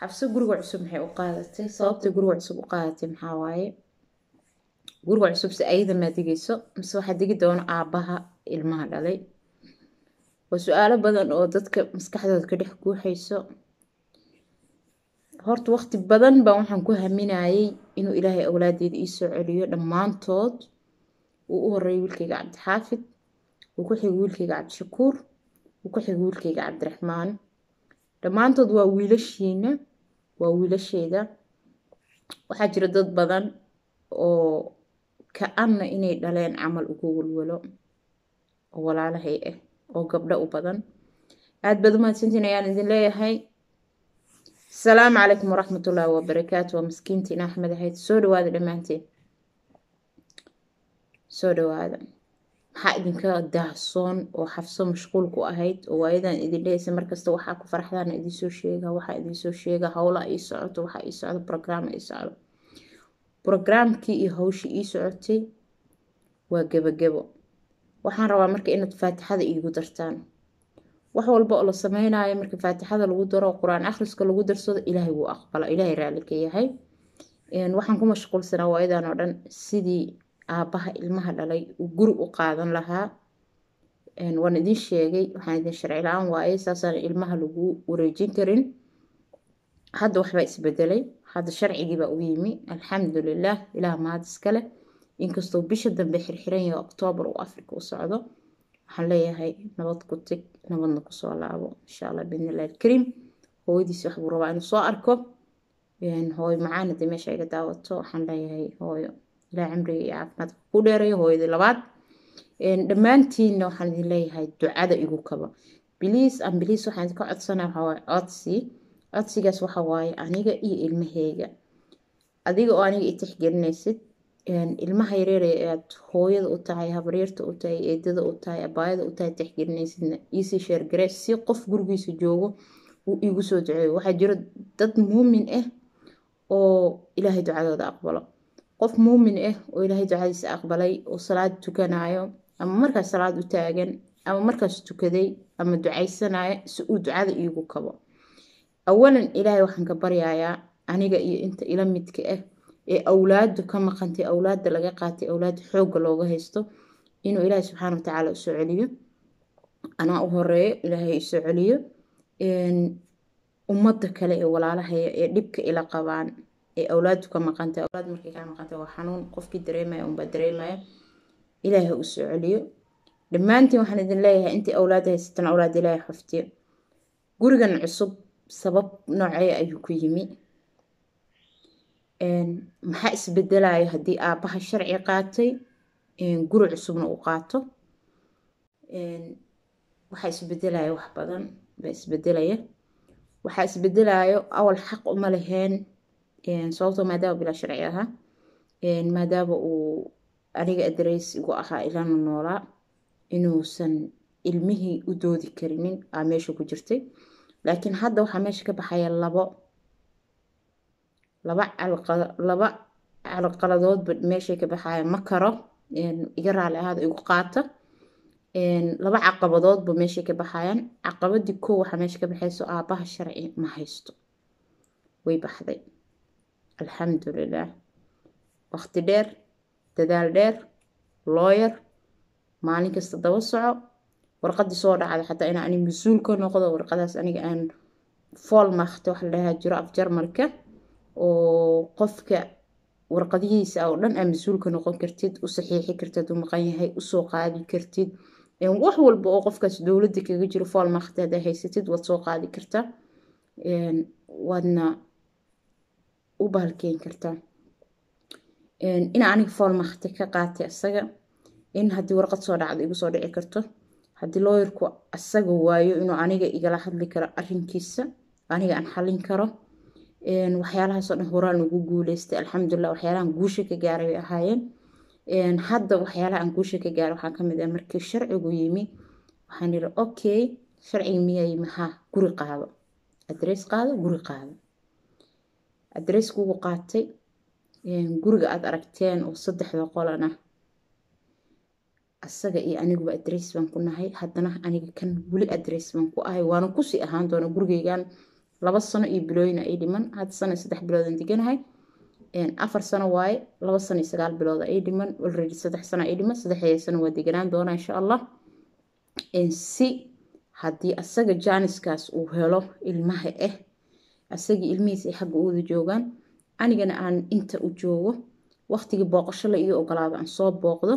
xabso guriga cusub maxay u qaadatay sababtay guriga cusub u qaadatay maxaa waaye guriga cusub se ayada maa digayso mise waxaa digi doono aabbaha ilmaha dhalay waa su-aalo badan oo dadka maskaxdooda ka dhex guuxayso horta waqti badan baan waxaan ku haminayay inuu ilaahay awlaadeeda iisoo celiyo dhammaantood uu u horeeyay wiilkayga cabdixaafid uu ku xigay wiilkayga cabdishakuur uu ku xigay wiilkayga cabdiraxmaan dhammaantood waa wiilashiina waa wiilasheeda waxaa jira dad badan oo ka-anna inay dhaleen camal ugu walwalo oo walaalahay ah oo gabdho u badan aada baad u mahadsantiin ayaan idin leeyahay asalaamu calaykum waraxmatullaahi wabarakaatu waa maskiintiin axmed ahayd soo dhawaada dhammaanteen soo dhawaada maxaa idinka daahsoon oo xafso mashquul ku ahayd oo waayadan idin dhehaysa markasta waxaa ku farxdaana idinsoo sheega waxaa idinsoo sheega howla ii socoto waxaa ii socdo brograam ii socdo brograamkii iyo hawshii ii socotay waa gebagebo waxaan rabaa marka inaad faatixada iigu dartaan wax walba oo la sameynayo marka faatixada lagu daro qur-aan akhriska lagu darsado ilaahay wuu aqbala ilaahay raalli ka yahay waxaan ku mashquulsanaa waayadan oo dhan sidii aabbaha ilmaha dhalay uu guri u qaadan lahaa waan idin sheegay waxaan idin sharci la-aan waaye saasaan ilmaha lagu wareejin karin hadda waxbaa isbedelay hadda sharcigiibaa u yimi alxamdulilah ilaah mahad iskale inkastoo bisha dambe xirxiran yahay oktoobar uu afrika u socdo waxaan leeyahay nabad ku teg nabadna kusoo laabo insha allah biidnillahi alkariim hooyadiis waxbuu rabaa inuu soo arko hooyo macaana dee meesha iga daawato waxaan leeyahay hooyo ilaa cimriga iyo caafimaadka ku dheerayo hooyadii labaad dhammaantiinna waxaan idin leeyahay ducada igu kaba biliis aan biliis waxaan idinka codsanaya waxaa waaye codsi codsigaas waxa waaye aniga iyo ilmaheyga adiga oo aniga i tixgelinaysid ilmaha yareer ee aad hooyada u tahay habaryarta u tahay eedada u tahay abaayada u tahay tixgelinaysidna iisii sheergaree si qof gurigiisa joogo uu iigu soo duceeyo waxaa jiro dad muumin ah oo ilaahay ducadooda aqbalo qof muumin ah oo ilaahay ducadiisa aqbalay oo salaad tukanayo ama markaas salaad u taagan ama markaas tukaday ama ducaysanayo si uu ducada iigu kabo awalan ilaahay waxaan ka baryayaa aniga iyo inta ila midka ah ee awlaadu ka maqantay awlaada laga qaatay awlaada xoogga looga haysto inuu ilaahay subxaana watacaala usoo celiyo anaa u horeeyo ilaahay isoo celiyo ummadda kale ee walaalahaya ee dhibka ila qabaan ee awlaadu ka maqantay awlaad markay ka maqantay waa xanuun qofkii dareemaya unbaa dareemaya ilaahay u soo celiyo dhammaantiin waxaan idin leeyahay intii awlaad haysatan awlaad ilaahay xaftiyo gurigan cusub sabab noocee ayuu ku yimi maxaa isbedelayo haddii aabbaha sharci qaatay guri cusubna uu qaato waxaa isbedelaya wax badan baa isbedelaya waxaa isbedelayo awal xaq uma laheen sababtoo maadaama bilaa sharci ahaa maadaama uu aniga adreys igu ahaa ilana noolaa inuusan ilmihii u doodi karinin aa meesha ku jirtay laakiin hadda waxaa meesha ka baxaya labo laba laba calqaladoodba meeshay ka baxaya ma karo iga raali ahaada igu qaata laba caqabadoodba meeshay ka baxayaan caqabadii koo waxaa meesha ka baxayso aabbaha sharci ma haysto way baxday alxamdulilah waqti dheer dadaal dheer looyar maalin kasta daba soco warqadii soo dhacda xataa inaa ani mas-uul ka noqdo warqadaas aniga aan fool maakta wax la dhahaa jiro af jarmalka oo qofka warqadihiisa oo dhan aa mas-uul ka noqon kartid u saxiixi kartid u maqan yahay usoo qaadi kartid wax walba oo qofkaas dowladda kaga jiro fool maakta haddaa haysatid waad soo qaadi kartaa waadna u bahalkeyn kartaa in aniga fool maakta ka qaatay asaga in haddii warqad soo dhacda igu soo dhici karto haddii looyarku asaga waayo inuu aniga igala hadli karo arrinkiisa aniga aan xallin karo waxyaalahaasoo dhan horaan ugu guuleystay alxamdulilah waxyaalahan guusha ka gaaray bay ahaayeen hadda waxyaalaha aan guusha ka gaaray waxaa kamid ah markii sharcigu yimi waxaan yidhi okay sharciga miyaa yimi haa guri qaado adrees qaado guri qaado adreeskugu qaatay guriga aad aragteen oo saddexda qolan ah asaga iyo aniguba adrees baan ku nahay haddana aniga kan weli adrees baan ku ahay waana kusii ahaan doona gurigeygan laba sano iyo bilooyina ay dhiman hadda sano iyo saddex biloodan deganahay afar sano waaye laba sano iyo sagaal bilooda ay dhiman already saddex sano ay dhiman saddexdeeda sano waa deganaan doonaa insha allah si haddii asaga jaaniskaas uu helo ilmaha ah asagii ilmihiis ay xagga uuda joogaan anigana aan inta u joogo waqtigii booqasho la iyo ogolaado aan soo booqdo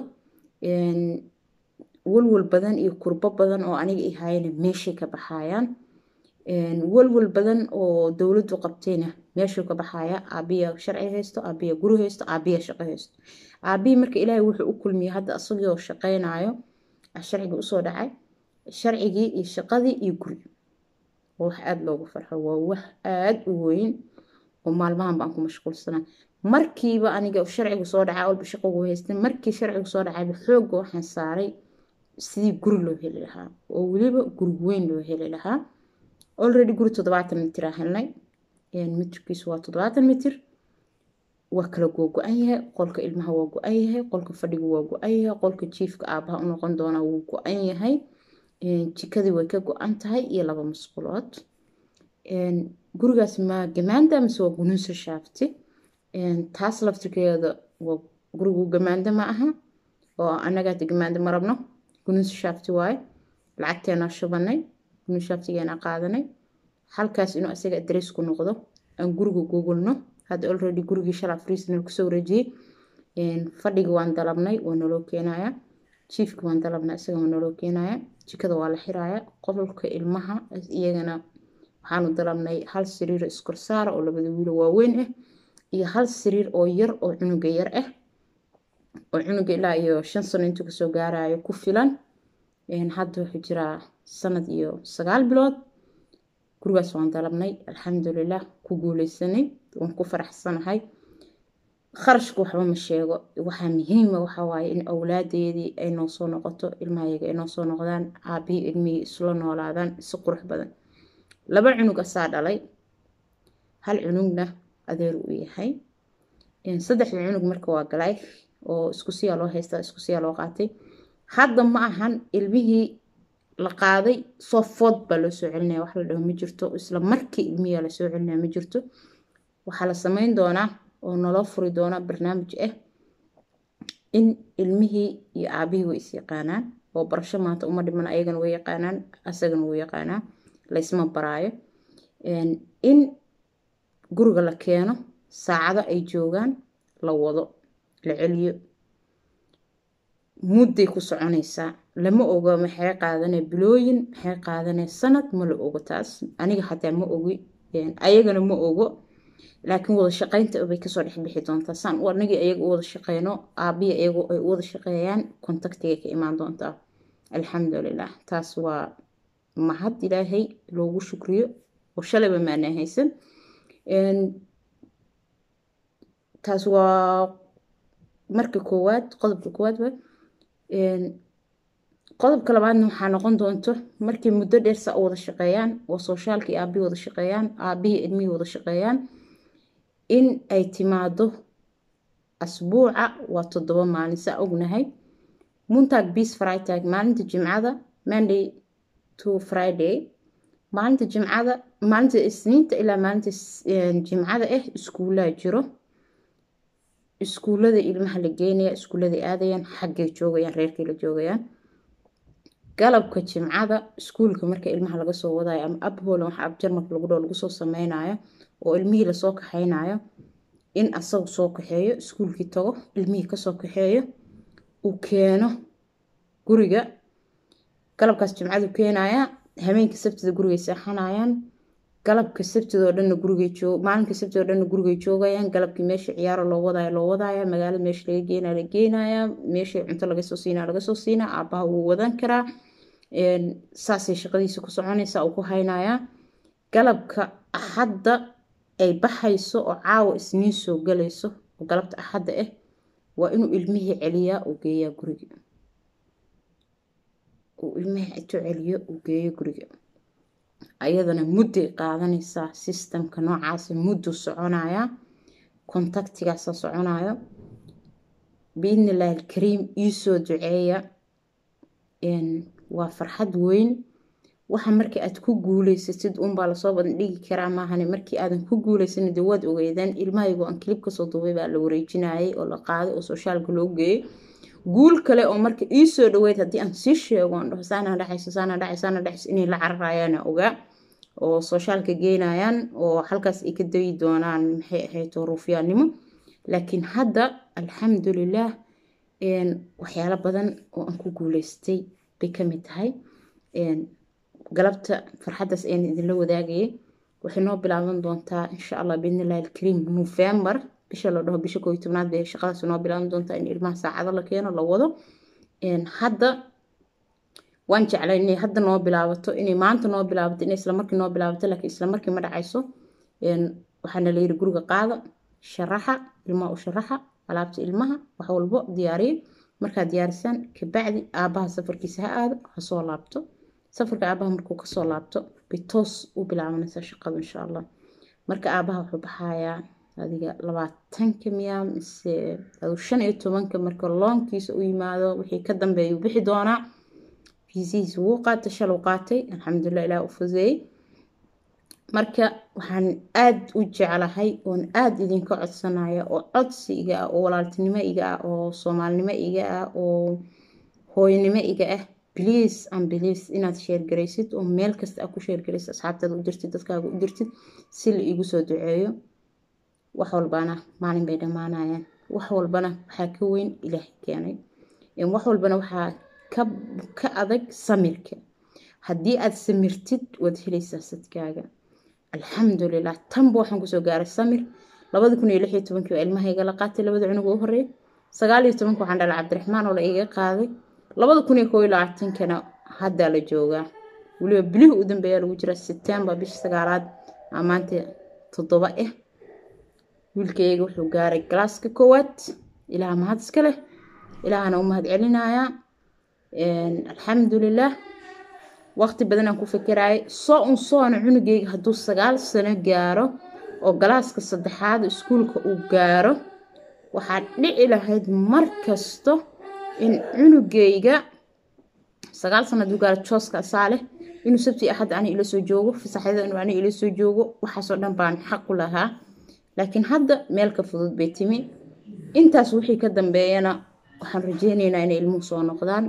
walwal badan iyo kurbo badan oo aniga i hayana meeshay ka baxayaan walwal badan oo dowladdu qabtayna meeshuu ka baxaya aabiya sharci haysto aabiya guri haysto aabiya shaqo haysto aabihii marka ilaahay wuxuu u kulmiyey hadda asagoo shaqaynayo sharciga usoo dhacay sharcigii iyo shaqadii iyo guri waa wax aada loogu farxo waa wax aada u weyn oo maalmahan baan ku mashquulsanaa markiiba aniga sharcigu soo dhacay walba shaqogu haystay markii sharcigu soo dhacayba xoogga waxaan saaray sidii guri loo heli lahaa oo weliba guri weyn loo heli lahaa already guri toddobaatan mitir aan helnay mitirkiisu waa toddobaatan mitir waa kala go-go-an yahay qolka ilmaha waa go-an yahay qolka fadhiga waa go-an yahay qolka jiifka aabaha u noqon doona wuu go-an yahay jikadii way ka go-an tahay iyo laba masqulood gurigaas ma gamaanda mise waa gunuunsa shaafti taas laftirkeeda waa gurigu gamaanda ma aha oo annagaata gamaanda ma rabno gunuunsa shaafti waaye lacagteenaa shubanay gunuunsa shaaftigeena qaadanay halkaas inuu asaga adres ku noqdo aan guriga googolno hadda already gurigii shalaa friisna kusoo wareejiyey fadhiga waan dalabnay waa naloo keenaya jiifka waan dalabnay isaga waa naloo keenaya jikada waa la xiraya qolka ilmaha iyagana waxaanu dalabnay hal sariir iskorsaara oo labada wiilo waaweyn ah iyo hal sariir oo yar oo cunuga yar ah oo cunuga ilaa iyo shan sano intuu kasoo gaarayo ku filan hadda wuxuu jiraa sanad iyo sagaal bilood gurigaas waan dalabnay alxamdulilah ku guuleysanay waan ku faraxsanahay kharashka waxba ma sheego waxaa muhiima waxaa waaye in awlaadeedii ay noo soo noqoto ilmahayaga ay noo soo noqdaan aabihii ilmihii isla noolaadaan si qurux badan laba cunug asaa dhalay hal cunugna adeer uu yahay saddexda cunug marka waa galay oo isku siyaa loo haystaa isku siyaa loo qaatay hadda ma ahan ilmihii la qaaday soo food baa loo soo celinaya wax la dhaho ma jirto isla markii ilmihiyaa lasoo celinaya ma jirto waxaa la sameyn doonaa oo naloo furi doona barnaamij ah in ilmihii iyo aabihii way is yaqaanaan oo barasho maanta uma dhiman ayagana way yaqaanaan asagana wuu yaqaanaa laysma baraayo in guriga la keeno saacado ay joogaan la wado la celiyo mudday ku soconaysaa lama ogo maxay qaadanee bilooyin maxay qaadanee sanad ma la ogo taas aniga xataa ma ogi ayagana ma ogo laakiin wada shaqaynta bay kasoo dhexbixi doontaa saan anagii ayaga u wada shaqeyno aabiya iyagu ay u wada shaqeeyaan kontaktigay ka imaan doontaa alxamdulilah taas waa mahad ilaahay loogu shukriyo oo shalayba maana haysan taas waa marka koowaad qodobka koowaad wa qodobka labaadna waxaa noqon doonto markay muddo dheer saa u wada shaqeeyaan oo sooshaalkii aabihii wada shaqeeyaan aabihii ilmihii wada shaqeeyaan in ay timaado asbuuca waa toddoba maalin saa ognahay muntag beas fritag maalinta jimcada monday to friday maalinta jimcada maalinta isniinta ilaa maalinta jimcada ah iskuullaa jiro iskuullada ilmaha la geenaya iskuullada aadayaan xaggay joogayaan reerkay la joogayaan galabka jimcada iskuulka marka ilmaha laga soo wadayo ama abholan waxa abjarmarka lagu dhoo lagu soo sameynayo oo ilmihii lasoo kaxeynayo in asagu soo kaxeeyo iskuulkii tago ilmihii kasoo kaxeeyo uu keeno guriga galabkaas jimcadu keenaya habeenka sabtida gurigay seexanayaan galabka sabtidoo dhanna gurigay joog maalinka sabtidoo dhanna gurigay joogayaan galabkii meesha ciyaaro loo wadaayo loo wadaaya magaalada meesha laga geenaya la geenaya meesha cunto laga soo siinaya laga soo siinaya aabaha wuu wadan karaa saasay shaqadiisa ku soconaysa uu ku haynayaa galabka axadda ay baxayso oo caawa isniin soo galayso oo galabta axadda ah waa inuu ilmihii celiyaa uu geeyaa guriga uu ilmihii intuu celiyo uu geeyo guriga ayadana mudday qaadanaysaa sistamka noocaasa muddu soconayaa kontaktigaasa soconayo biidni illaahi alkariim iisoo duceeya waa farxad weyn waxa markii aad ku guuleysatid unbaa lasoo bandhigi karaa maahane markii aadan ku guuleysanin dee waad ogeydaan ilmahaygo aan kilib kasoo duubay baa la wareejinayay oo la qaaday oo soshaalka loo geeyey guul kale oo marka iisoo dhaweyd haddii aan sii sheego aan dhaho saana dhacayso saana dhacayso saana dhacayso inay la cararayaana ogaa oo soshaalka geynayaan oo halkaas ay ka dayi doonaan maxay ahayd ruufyaannimo laakiin hadda alxamdulilah waxyaalo badan oo aan ku guuleystay bay ka mid tahay galabta farxaddaas ayaan idinla wadaagayay waxay noo bilaaban doontaa insha allah biidnillahi alkariim november bisha la dhaho bisha kooiyo tobnaad bay shaqadaas noo bilaaban doontaa in ilmaha saacado la keeno la wado hadda waan jeclay inay hadda noo bilaabato inay maanta noo bilaabato inay islamarkii noo bilaabato laakiin islamarkii ma dhacayso waxaana la yiri guriga qaada sharaxa ilmaha u sharaxa alaabta ilmaha wax walbo diyaariya markaad diyaarisaan kabacdi aabaha safarkiisa ha aado ha soo laabto safarka aabaha markuu kasoo laabto bay toos u bilaabanaysaa shaqadu insha allah marka aabaha wuxuu baxayaa adiga labaatanka miya mise shan iyo tobanka marka loonkiisa u yimaado wixii ka dambeeya bixi doonaa fiisihiisa wuu qaatay shalow qaatay alxamdulilah ilaah u fuseeyey marka waxaan aada u jeclahay oon aada idinka codsanaya oo codsi iga ah oo walaaltinimo iga ah oo soomaalinimo iga ah oo hooynimo iga ah please and please inaad sheergaraysid oo meel kasta aad ku sheergaraysid asxaabtaada u dirtid dadkaaga u dirtid si la iigu soo duceeyo wax walbana maalin bay dhammaanayaan wax walbana waxaa ka weyn ilaahay keenay wax walbana waxaa ka adag samirka haddii aad samirtid waad helaysaa sadkaaga alxamdulilah tanba waxaan kusoo gaaray samir labadi kun iyo lix iyo tobankii waa ilmahayga la qaatay labada cunug u horeeyay sagaal iyo tobanka waxaan dhalay cabdiraxmaan oo la iga qaaday labada kun iyo koo iyo labaatankana haddaa la joogaa weliba bilihii u dambeeyaa lagu jiraa september bisha sagaalaad aa maanta toddoba ah wiilkayga wuxuu gaaray galaaska koowaad ilaah mahad iska leh ilaahana u mahad celinayaa alxamdulilah waqti badan aan ku fikiraayay soo un soona cunugeyga hadduu sagaal sano gaaro oo galaaska saddexaad iskuulka uu gaaro waxaa dhici lahayd mar kasto in cunugeyga sagaal sano hadduu gaaro jooska asaa leh inuu sabti axad ani ila soo joogo fasaxyada inuu ani ila soo joogo waxaasoo dhan baan xaq u lahaa laakiin hadda meel ka fudud bay timi intaas wixii ka dambeeyana waxaan rajeyneynaa inay ilmuhu soo noqdaan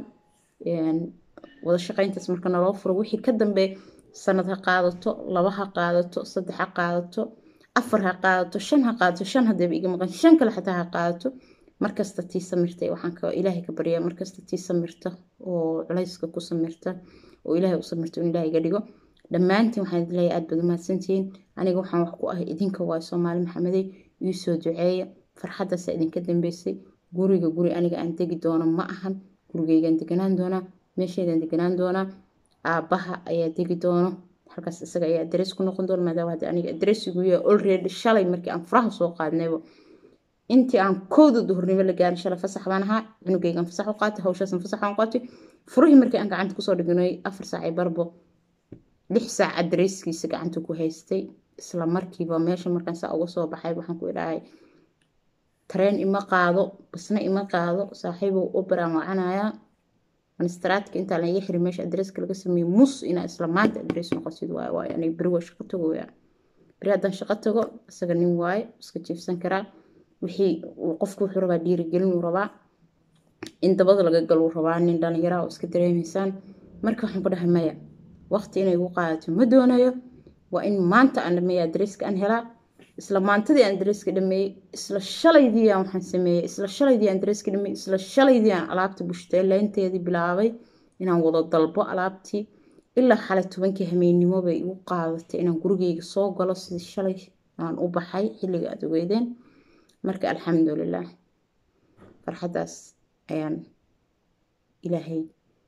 wada shaqayntaas marka naloo furo wixii ka dambeeya sanad ha qaadato laba ha qaadato saddex ha qaadato afar ha qaadato shan ha qaadato shan hadeeba iga maqan shan kale xataa ha qaadato markasta tii samirta waxaan ilaahay ka baryaa markasta tii samirta oo culayska ku samirta oo ilaahay u samirta in ilaahay iga dhigo dhammaantiin waxaan idin leeyahay aad baad umahadsantihiin aniga waxaan wax ku ahay idinka waayo soomaali maxamedey ii soo duceeya farxaddaasa idinka dambeysay guriga guri aniga aan degi doono ma ahan gurigeygaan deganaan doonaa meesheedaan deganaan doonaa aabbaha ayaa degi doono halkaas isaga ayaa adres ku noqon doona maadaama hadda aniga adresigu yahay already shalay markii aan furaha soo qaadnayba intii aan kowda duhurnimo la gaarin shalay fasax baan ahaa cunugeygaan fasax u qaatay hawshaasan fasax aan qaatay furihii markii aan gacanta kusoo dhignay afar saac barbo lix saac adreskiisa gacanta ku haystay isla markiiba meesha markaan saa uga soo baxay waxaan ku idhahay tareen ima qaado basna ima qaado saaxiibow oberaan wacanayaa manistaraadka intaa laga xirin meesha adreska laga sameeyey mus inaa isla maanta adres noqosid waaye waaye aniga beri waa shaqo tago yaa beri haddaan shaqo tago isaga nin waaye iska jiifsan karaa wixii qofku wuxuu rabaa dhiirigelin uu rabaa in dabada laga galuu rabaa nin dhallinyaraa oo iska dareemaysaan marka waxaan ku dhahay maya waqti inay igu qaadato ma doonayo waa in maanta aan dhameeya adreska aan helaa isla maantadii aan dareeska dhameeyey isla shalaydii aan waxaan sameeyey isla shalaydii aan dareeska dhameeyey isla shalaydii aan alaabta bushteeleynteedii bilaabay inaan wada dalbo alaabtii ilaa xalay tobankii hameennimo bay igu qaadatay inaan gurigeyga soo galo sidii shalay aan u baxay xilliga aad ogeydeen marka alxamdulilah farxaddaas ayaan ilaahay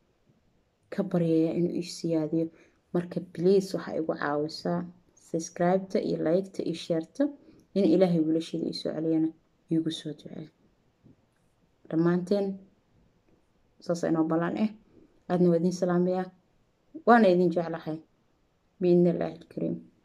ka baryayaa inuu ii siyaadiyo marka bliis waxaa igu caawisaa subscribeta iyo liketa iyo sheerta in ilaahay wiilashada ii soo celiyana iigu soo ducee dhammaanteen saasa inoo ballan ah aadna waa idiin salaamayaa waana idin jeclahay biidni illaahi alkariim